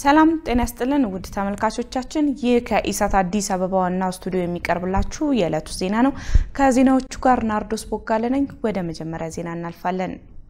ሰላም ጤና ይስጥልን ውድ ተመልካቾቻችን፣ ይህ ከኢሳት አዲስ አበባ ዋናው ስቱዲዮ የሚቀርብላችሁ የዕለቱ ዜና ነው። ከዜናዎቹ ጋር ናርዶስ ቦጋለ ነኝ። ወደ መጀመሪያ ዜና እናልፋለን።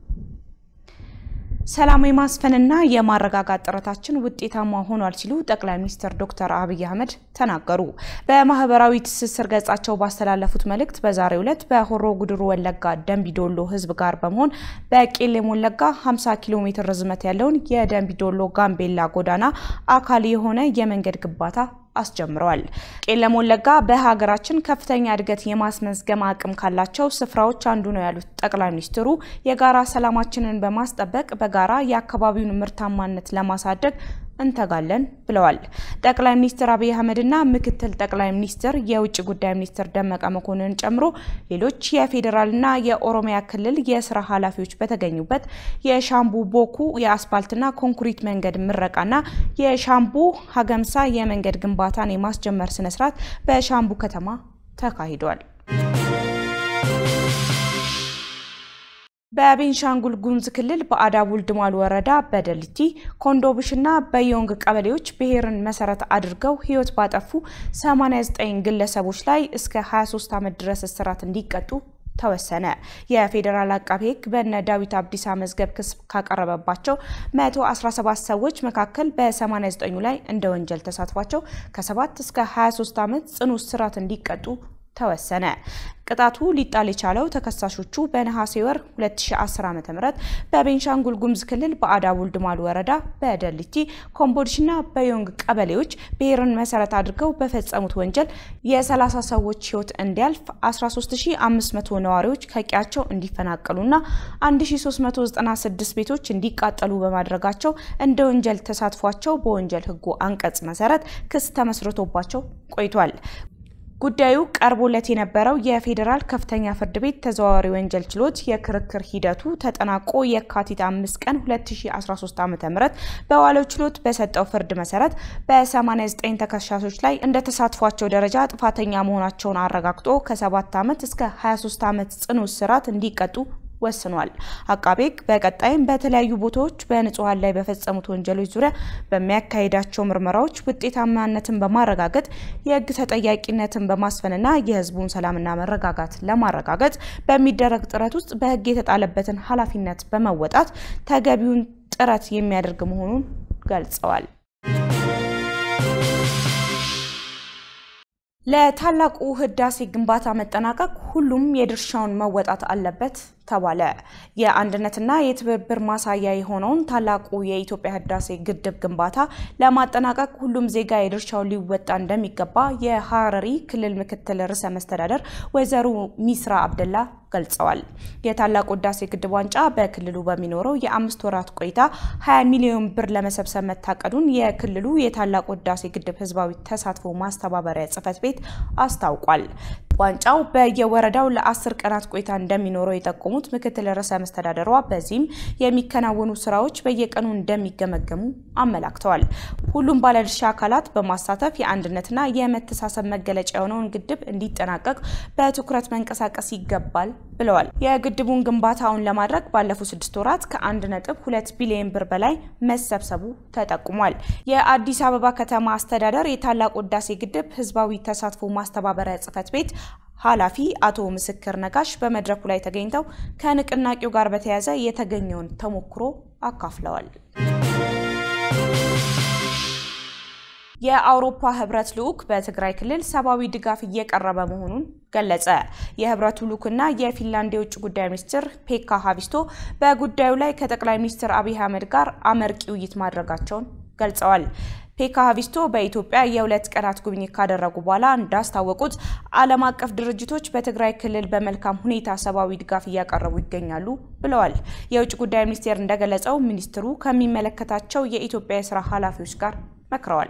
ሰላም የማስፈንና የማረጋጋት ጥረታችን ውጤታማ ሆኗል ሲሉ ጠቅላይ ሚኒስትር ዶክተር አብይ አህመድ ተናገሩ። በማህበራዊ ትስስር ገጻቸው ባስተላለፉት መልእክት በዛሬው ዕለት በሆሮ ጉድሩ ወለጋ ደንቢዶሎ ህዝብ ጋር በመሆን በቄሌም ወለጋ 50 ኪሎ ሜትር ርዝመት ያለውን የደንቢዶሎ ጋምቤላ ጎዳና አካል የሆነ የመንገድ ግንባታ አስጀምረዋል። ቄለም ወለጋ በሀገራችን ከፍተኛ እድገት የማስመዝገም አቅም ካላቸው ስፍራዎች አንዱ ነው ያሉት ጠቅላይ ሚኒስትሩ የጋራ ሰላማችንን በማስጠበቅ በጋራ የአካባቢውን ምርታማነት ለማሳደግ እንተጋለን ብለዋል። ጠቅላይ ሚኒስትር አብይ አህመድና ምክትል ጠቅላይ ሚኒስትር የውጭ ጉዳይ ሚኒስትር ደመቀ መኮንን ጨምሮ ሌሎች የፌዴራልና የኦሮሚያ ክልል የስራ ኃላፊዎች በተገኙበት የሻምቡ ቦኩ የአስፋልትና ኮንክሪት መንገድ ምረቃና የሻምቡ ሀገምሳ የመንገድ ግንባታን የማስጀመር ስነስርዓት በሻምቡ ከተማ ተካሂዷል። በቤንሻንጉል ጉሙዝ ክልል በአዳቡ ልድማል ወረዳ በደልቲ ኮንዶብሽና በዮንግ ቀበሌዎች ብሔርን መሰረት አድርገው ሕይወት ባጠፉ 89 ግለሰቦች ላይ እስከ 23 ዓመት ድረስ እስራት እንዲቀጡ ተወሰነ። የፌዴራል አቃቤ ሕግ በነ ዳዊት አብዲሳ መዝገብ ክስ ካቀረበባቸው 117 ሰዎች መካከል በ89ኙ ላይ እንደ ወንጀል ተሳትፏቸው ከ7 እስከ 23 ዓመት ጽኑ እስራት እንዲቀጡ ተወሰነ። ቅጣቱ ሊጣል የቻለው ተከሳሾቹ በነሐሴ ወር 2010 ዓ.ም በቤንሻንጉል ጉሙዝ ክልል በአዳቡ ልድማል ወረዳ በደልቲ ኮምቦልሽና በዮንግ ቀበሌዎች ብሔርን መሰረት አድርገው በፈጸሙት ወንጀል የ30 ሰዎች ሕይወት እንዲያልፍ 13500 ነዋሪዎች ከቀያቸው እንዲፈናቀሉና 1396 ቤቶች እንዲቃጠሉ በማድረጋቸው እንደ ወንጀል ተሳትፏቸው በወንጀል ሕጉ አንቀጽ መሰረት ክስ ተመስርቶባቸው ቆይቷል። ጉዳዩ ቀርቦለት የነበረው የፌዴራል ከፍተኛ ፍርድ ቤት ተዘዋዋሪ ወንጀል ችሎት የክርክር ሂደቱ ተጠናቆ የካቲት አምስት ቀን 2013 ዓ.ም በዋለው ችሎት በሰጠው ፍርድ መሰረት በ89 ተከሳሾች ላይ እንደ ተሳትፏቸው ደረጃ ጥፋተኛ መሆናቸውን አረጋግጦ ከ7 ዓመት እስከ 23 ዓመት ጽኑ እስራት እንዲቀጡ ወስኗል። አቃቤ ሕግ በቀጣይም በተለያዩ ቦታዎች በንጹሐን ላይ በፈጸሙት ወንጀሎች ዙሪያ በሚያካሂዳቸው ምርመራዎች ውጤታማነትን በማረጋገጥ የሕግ ተጠያቂነትን በማስፈንና የሕዝቡን ሰላምና መረጋጋት ለማረጋገጥ በሚደረግ ጥረት ውስጥ በሕግ የተጣለበትን ኃላፊነት በመወጣት ተገቢውን ጥረት የሚያደርግ መሆኑን ገልጸዋል። ለታላቁ ህዳሴ ግንባታ መጠናቀቅ ሁሉም የድርሻውን መወጣት አለበት ተባለ። የአንድነትና የትብብር ማሳያ የሆነውን ታላቁ የኢትዮጵያ ህዳሴ ግድብ ግንባታ ለማጠናቀቅ ሁሉም ዜጋ የድርሻውን ሊወጣ እንደሚገባ የሐረሪ ክልል ምክትል ርዕሰ መስተዳደር ወይዘሮ ሚስራ አብደላ ገልጸዋል። የታላቁ ህዳሴ ግድብ ዋንጫ በክልሉ በሚኖረው የአምስት ወራት ቆይታ 20 ሚሊዮን ብር ለመሰብሰብ መታቀዱን የክልሉ የታላቁ ህዳሴ ግድብ ህዝባዊ ተሳትፎ ማስተባበሪያ ጽሕፈት ቤት አስታውቋል። ዋንጫው በየወረዳው ለአስር ቀናት ቆይታ እንደሚኖረው የጠቆሙት ምክትል ርዕሰ መስተዳደሯ በዚህም የሚከናወኑ ስራዎች በየቀኑ እንደሚገመገሙ አመላክተዋል። ሁሉም ባለድርሻ አካላት በማሳተፍ የአንድነትና የመተሳሰብ መገለጫ የሆነውን ግድብ እንዲጠናቀቅ በትኩረት መንቀሳቀስ ይገባል ብለዋል። የግድቡን ግንባታውን ለማድረግ ባለፉት ስድስት ወራት ከአንድ ነጥብ ሁለት ቢሊዮን ብር በላይ መሰብሰቡ ተጠቁሟል። የአዲስ አበባ ከተማ አስተዳደር የታላቁ ህዳሴ ግድብ ህዝባዊ ተሳትፎ ማስተባበሪያ ጽሕፈት ቤት ኃላፊ አቶ ምስክር ነጋሽ በመድረኩ ላይ ተገኝተው ከንቅናቄው ጋር በተያያዘ የተገኘውን ተሞክሮ አካፍለዋል። የአውሮፓ ህብረት ልዑክ በትግራይ ክልል ሰብአዊ ድጋፍ እየቀረበ መሆኑን ገለጸ። የህብረቱ ልዑክና የፊንላንድ የውጭ ጉዳይ ሚኒስትር ፔካ ሀቪስቶ በጉዳዩ ላይ ከጠቅላይ ሚኒስትር አብይ አህመድ ጋር አመርቂ ውይይት ማድረጋቸውን ገልጸዋል። ፔካ ሀቪስቶ በኢትዮጵያ የሁለት ቀናት ጉብኝት ካደረጉ በኋላ እንዳስታወቁት ዓለም አቀፍ ድርጅቶች በትግራይ ክልል በመልካም ሁኔታ ሰብአዊ ድጋፍ እያቀረቡ ይገኛሉ ብለዋል። የውጭ ጉዳይ ሚኒስቴር እንደገለጸው ሚኒስትሩ ከሚመለከታቸው የኢትዮጵያ የስራ ኃላፊዎች ጋር መክረዋል።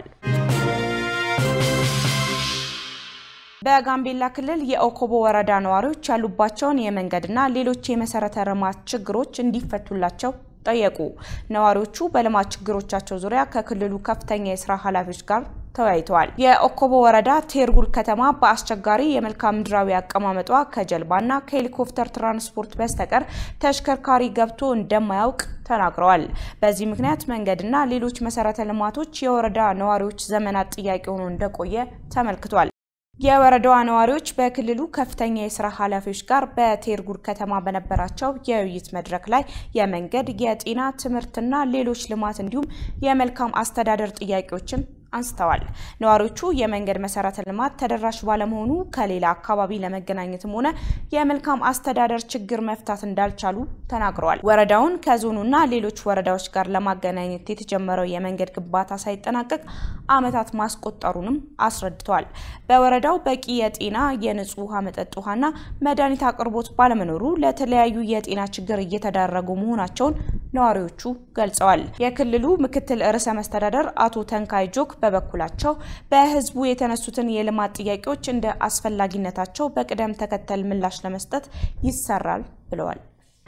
በጋምቤላ ክልል የኦኮቦ ወረዳ ነዋሪዎች ያሉባቸውን የመንገድና ሌሎች የመሰረተ ልማት ችግሮች እንዲፈቱላቸው ጠየቁ። ነዋሪዎቹ በልማት ችግሮቻቸው ዙሪያ ከክልሉ ከፍተኛ የስራ ኃላፊዎች ጋር ተወያይተዋል። የኦኮቦ ወረዳ ቴርጉል ከተማ በአስቸጋሪ የመልክዓ ምድራዊ አቀማመጧ ከጀልባና ከሄሊኮፕተር ትራንስፖርት በስተቀር ተሽከርካሪ ገብቶ እንደማያውቅ ተናግረዋል። በዚህ ምክንያት መንገድና ሌሎች መሰረተ ልማቶች የወረዳ ነዋሪዎች ዘመናት ጥያቄ ሆኖ እንደቆየ ተመልክቷል። የወረዳዋ ነዋሪዎች በክልሉ ከፍተኛ የስራ ኃላፊዎች ጋር በቴርጉር ከተማ በነበራቸው የውይይት መድረክ ላይ የመንገድ፣ የጤና፣ ትምህርትና ሌሎች ልማት እንዲሁም የመልካም አስተዳደር ጥያቄዎችን አንስተዋል። ነዋሪዎቹ የመንገድ መሰረተ ልማት ተደራሽ ባለመሆኑ ከሌላ አካባቢ ለመገናኘትም ሆነ የመልካም አስተዳደር ችግር መፍታት እንዳልቻሉ ተናግረዋል። ወረዳውን ከዞኑና ሌሎች ወረዳዎች ጋር ለማገናኘት የተጀመረው የመንገድ ግንባታ ሳይጠናቀቅ ዓመታት ማስቆጠሩንም አስረድተዋል። በወረዳው በቂ የጤና የንጹህ ውሃ፣ መጠጥ ውሃና መድኃኒት አቅርቦት ባለመኖሩ ለተለያዩ የጤና ችግር እየተዳረጉ መሆናቸውን ነዋሪዎቹ ገልጸዋል። የክልሉ ምክትል ርዕሰ መስተዳደር አቶ ተንካይ ጆክ በበኩላቸው በሕዝቡ የተነሱትን የልማት ጥያቄዎች እንደ አስፈላጊነታቸው በቅደም ተከተል ምላሽ ለመስጠት ይሰራል ብለዋል።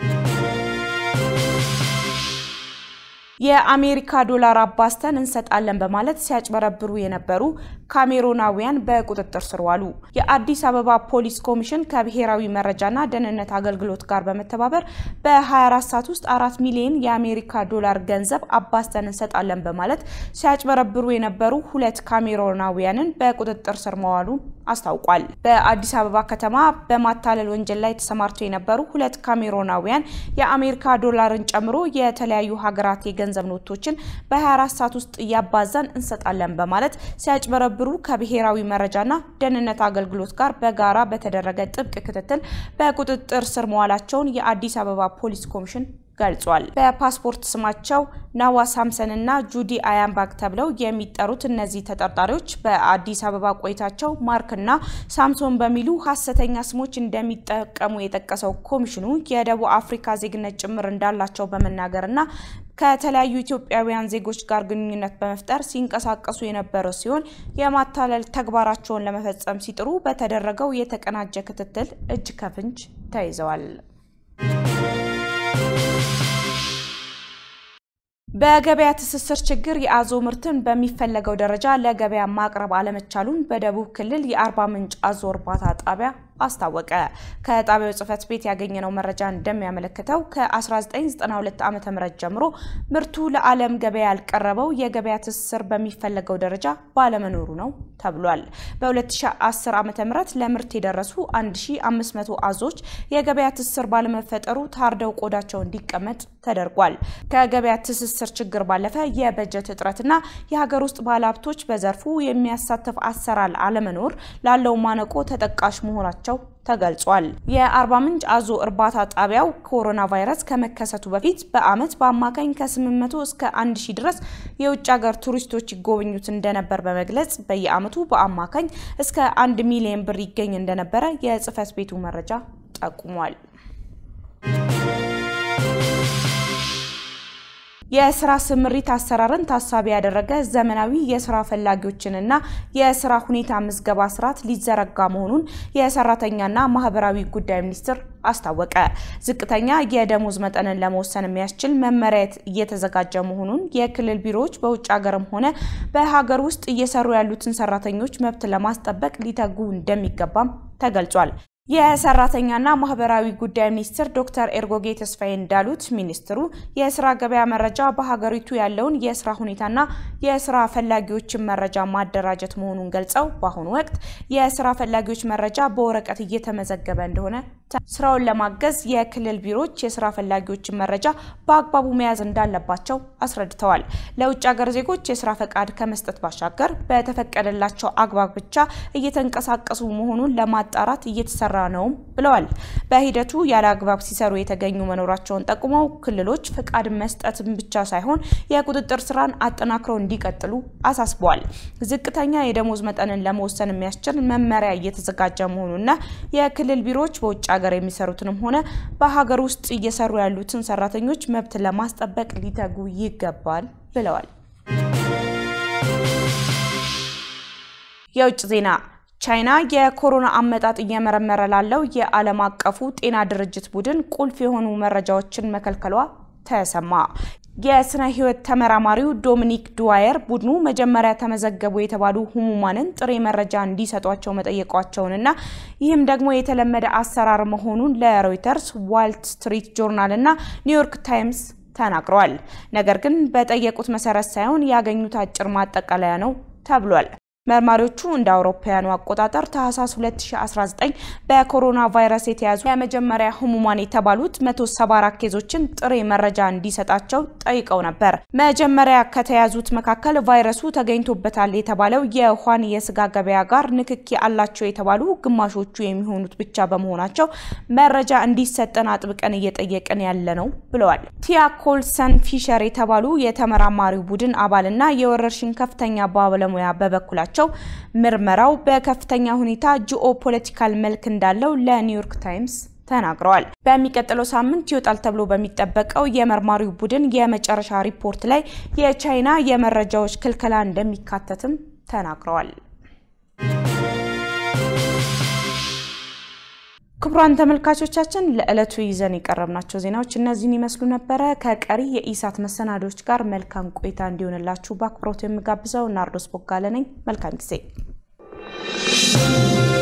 የአሜሪካ ዶላር አባዝተን እንሰጣለን በማለት ሲያጭበረብሩ የነበሩ ካሜሮናውያን በቁጥጥር ስር ዋሉ። የአዲስ አበባ ፖሊስ ኮሚሽን ከብሔራዊ መረጃና ደህንነት አገልግሎት ጋር በመተባበር በ24 ሰዓት ውስጥ አራት ሚሊዮን የአሜሪካ ዶላር ገንዘብ አባዝተን እንሰጣለን በማለት ሲያጭበረብሩ የነበሩ ሁለት ካሜሮናውያንን በቁጥጥር ስር መዋሉን አስታውቋል። በአዲስ አበባ ከተማ በማታለል ወንጀል ላይ ተሰማርተው የነበሩ ሁለት ካሜሮናውያን የአሜሪካ ዶላርን ጨምሮ የተለያዩ ሀገራት የገንዘብ ኖቶችን በ24 ሰዓት ውስጥ እያባዛን እንሰጣለን በማለት ሲያጭበረብሩ ከብሔራዊ መረጃና ደህንነት አገልግሎት ጋር በጋራ በተደረገ ጥብቅ ክትትል በቁጥጥር ስር መዋላቸውን የአዲስ አበባ ፖሊስ ኮሚሽን ገልጿል። በፓስፖርት ስማቸው ናዋ ሳምሰን እና ጁዲ አያምባግ ተብለው የሚጠሩት እነዚህ ተጠርጣሪዎች በአዲስ አበባ ቆይታቸው ማርክ እና ሳምሶን በሚሉ ሀሰተኛ ስሞች እንደሚጠቀሙ የጠቀሰው ኮሚሽኑ የደቡብ አፍሪካ ዜግነት ጭምር እንዳላቸው በመናገር እና ከተለያዩ ኢትዮጵያውያን ዜጎች ጋር ግንኙነት በመፍጠር ሲንቀሳቀሱ የነበረ ሲሆን የማታለል ተግባራቸውን ለመፈጸም ሲጥሩ በተደረገው የተቀናጀ ክትትል እጅ ከፍንጅ ተይዘዋል። በገበያ ትስስር ችግር የአዞ ምርትን በሚፈለገው ደረጃ ለገበያ ማቅረብ አለመቻሉን በደቡብ ክልል የአርባ ምንጭ አዞ እርባታ ጣቢያ አስታወቀ። ከጣቢያው ጽሕፈት ቤት ያገኘነው መረጃ እንደሚያመለክተው ከ1992 ዓ.ም ጀምሮ ምርቱ ለዓለም ገበያ ያልቀረበው የገበያ ትስስር በሚፈለገው ደረጃ ባለመኖሩ ነው ተብሏል። በ2010 ዓ.ም ለምርት የደረሱ 1500 አዞች የገበያ ትስስር ባለመፈጠሩ ታርደው ቆዳቸው እንዲቀመጥ ተደርጓል። ከገበያ ትስስር ችግር ባለፈ የበጀት እጥረትና የሀገር ውስጥ ባለሀብቶች በዘርፉ የሚያሳትፍ አሰራር አለመኖር ላለው ማነቆ ተጠቃሽ መሆናቸው ተገልጿል። የአርባ ምንጭ አዞ እርባታ ጣቢያው ኮሮና ቫይረስ ከመከሰቱ በፊት በዓመት በአማካኝ ከ800 እስከ 1000 ድረስ የውጭ ሀገር ቱሪስቶች ይጎበኙት እንደነበር በመግለጽ በየዓመቱ በአማካኝ እስከ 1 ሚሊዮን ብር ይገኝ እንደነበረ የጽሕፈት ቤቱ መረጃ ጠቁሟል። የስራ ስምሪት አሰራርን ታሳቢ ያደረገ ዘመናዊ የስራ ፈላጊዎችንና የስራ ሁኔታ ምዝገባ ስርዓት ሊዘረጋ መሆኑን የሰራተኛና ማህበራዊ ጉዳይ ሚኒስቴር አስታወቀ። ዝቅተኛ የደሞዝ መጠንን ለመወሰን የሚያስችል መመሪያ እየተዘጋጀ መሆኑን የክልል ቢሮዎች በውጭ ሀገርም ሆነ በሀገር ውስጥ እየሰሩ ያሉትን ሰራተኞች መብት ለማስጠበቅ ሊተጉ እንደሚገባም ተገልጿል። የሰራተኛና ማህበራዊ ጉዳይ ሚኒስትር ዶክተር ኤርጎጌ ተስፋዬ እንዳሉት ሚኒስትሩ የስራ ገበያ መረጃ በሀገሪቱ ያለውን የስራ ሁኔታና የስራ ፈላጊዎችን መረጃ ማደራጀት መሆኑን ገልጸው በአሁኑ ወቅት የስራ ፈላጊዎች መረጃ በወረቀት እየተመዘገበ እንደሆነ ስራውን ለማገዝ የክልል ቢሮዎች የስራ ፈላጊዎችን መረጃ በአግባቡ መያዝ እንዳለባቸው አስረድተዋል። ለውጭ ሀገር ዜጎች የስራ ፈቃድ ከመስጠት ባሻገር በተፈቀደላቸው አግባብ ብቻ እየተንቀሳቀሱ መሆኑን ለማጣራት እየተሰራ ነውም ብለዋል። በሂደቱ ያለ አግባብ ሲሰሩ የተገኙ መኖራቸውን ጠቁመው ክልሎች ፈቃድ መስጠትን ብቻ ሳይሆን የቁጥጥር ስራን አጠናክረው እንዲቀጥሉ አሳስበዋል። ዝቅተኛ የደሞዝ መጠንን ለመወሰን የሚያስችል መመሪያ እየተዘጋጀ መሆኑና የክልል ቢሮዎች በውጭ ሀገር የሚሰሩትንም ሆነ በሀገር ውስጥ እየሰሩ ያሉትን ሰራተኞች መብት ለማስጠበቅ ሊተጉ ይገባል ብለዋል። የውጭ ዜና ቻይና የኮሮና አመጣጥ እየመረመረ ላለው የዓለም አቀፉ ጤና ድርጅት ቡድን ቁልፍ የሆኑ መረጃዎችን መከልከሏ ተሰማ። የስነ ህይወት ተመራማሪው ዶሚኒክ ዱዋየር ቡድኑ መጀመሪያ ተመዘገቡ የተባሉ ህሙማንን ጥሬ መረጃ እንዲሰጧቸው መጠየቋቸውንና ይህም ደግሞ የተለመደ አሰራር መሆኑን ለሮይተርስ፣ ዋልት ስትሪት ጆርናል እና ኒውዮርክ ታይምስ ተናግረዋል። ነገር ግን በጠየቁት መሰረት ሳይሆን ያገኙት አጭር ማጠቃለያ ነው ተብሏል። መርማሪዎቹ እንደ አውሮፓውያኑ አቆጣጠር ታህሳስ 2019 በኮሮና ቫይረስ የተያዙ የመጀመሪያ ህሙማን የተባሉት 174 ኬዞችን ጥሬ መረጃ እንዲሰጣቸው ጠይቀው ነበር። መጀመሪያ ከተያዙት መካከል ቫይረሱ ተገኝቶበታል የተባለው የውሃን የስጋ ገበያ ጋር ንክኪ አላቸው የተባሉ ግማሾቹ የሚሆኑት ብቻ በመሆናቸው መረጃ እንዲሰጠን አጥብቀን እየጠየቅን ያለ ነው ብለዋል። ቲያ ኮልሰን ፊሸር የተባሉ የተመራማሪው ቡድን አባልና የወረርሽኝ ከፍተኛ ባለሙያ በበኩላቸው ምርመራው በከፍተኛ ሁኔታ ጂኦ ፖለቲካል መልክ እንዳለው ለኒውዮርክ ታይምስ ተናግረዋል። በሚቀጥለው ሳምንት ይወጣል ተብሎ በሚጠበቀው የመርማሪው ቡድን የመጨረሻ ሪፖርት ላይ የቻይና የመረጃዎች ክልከላ እንደሚካተትም ተናግረዋል። ክቡራን ተመልካቾቻችን ለዕለቱ ይዘን የቀረብናቸው ዜናዎች እነዚህን ይመስሉ ነበረ። ከቀሪ የኢሳት መሰናዶች ጋር መልካም ቆይታ እንዲሆንላችሁ በአክብሮት የምጋብዘው ናርዶስ ቦጋለ ነኝ። መልካም ጊዜ